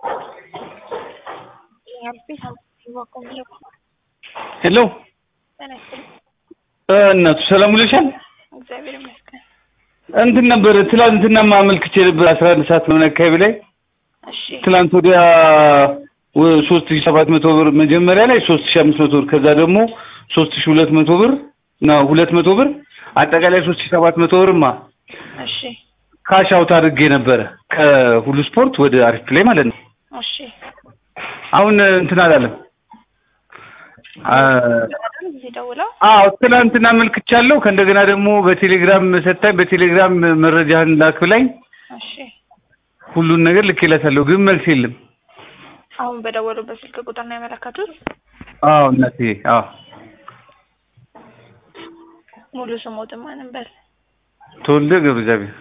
ሄሎ ጤና ይስጥልኝ። እናቱ ሰላም ውለሻል? እግዚአብሔር ይመስገን። እንትን ነበር ትላንትና ማመልክቼ ነበር አስራ አንድ ሰዓት ምናምን አካባቢ ላይ እሺ ትላንት ወዲያ ሶስት ሺ ሰባት መቶ ብር መጀመሪያ ላይ ሶስት ሺ አምስት መቶ ብር ከዛ ደግሞ ሶስት ሺ ሁለት መቶ ብር ነው ሁለት መቶ ብር አጠቃላይ ሶስት ሺ ሰባት መቶ ብርማ እሺ ካሽ አውት አድርጌ ነበረ ከሁሉ ስፖርት ወደ አሪፍ ፕሌይ ማለት ነው። እሺ አሁን እንትን አላለም። እዚህ ደውለው አዎ ትናንትና አመልክቻለሁ። ከእንደገና ደግሞ በቴሌግራም ሰታኝ በቴሌግራም መረጃህን ላክ ብላኝ እሺ ሁሉን ነገር ልኬላታለሁ፣ ግን መልስ የለም። አሁን በደወሉበት ስልክ ቁጥር ነው ያመለከቱት? አዎ እናቴ፣ አዎ ሙሉ ስሞትን ማንም በል ተወልደ ገብረ እግዚአብሔር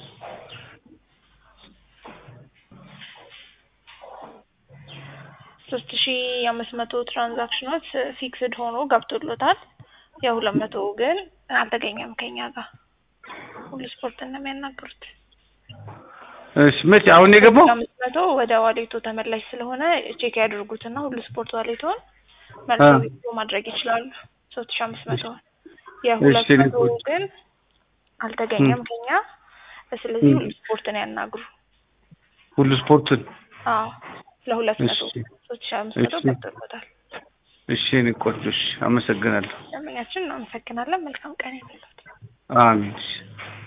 ሶስት ሺ አምስት መቶ ትራንዛክሽኖች ፊክስድ ሆኖ ገብቶሎታል። የሁለት መቶ ግን አልተገኘም ከኛ ጋር ሁሉ ስፖርት ነው የሚያናግሩት። እሺ መቼ አሁን የገባው? አምስት መቶ ወደ ዋሌቶ ተመላሽ ስለሆነ ቼክ ያድርጉትና ሁሉ ስፖርት ዋሌቶን መልሶ ዊዝድሮ ማድረግ ይችላሉ። ሶስት ሺ አምስት መቶ የሁለት እሺ፣ መቶ ግን አልተገኘም ከኛ። ስለዚህ ሁሉ ስፖርትን ያናግሩ። ሁሉ ስፖርቱን አዎ ለሁለት መቶ እሺ፣ ሶስት ሺ አምስት መቶ እሺ። ገብቶሎታል። እሺ፣ እኔ ቆንጆ እሺ፣ አመሰግናለሁ። ደንበኛችን እናመሰግናለን። መልካም ቀን ይሁንልዎት። አሜን። እሺ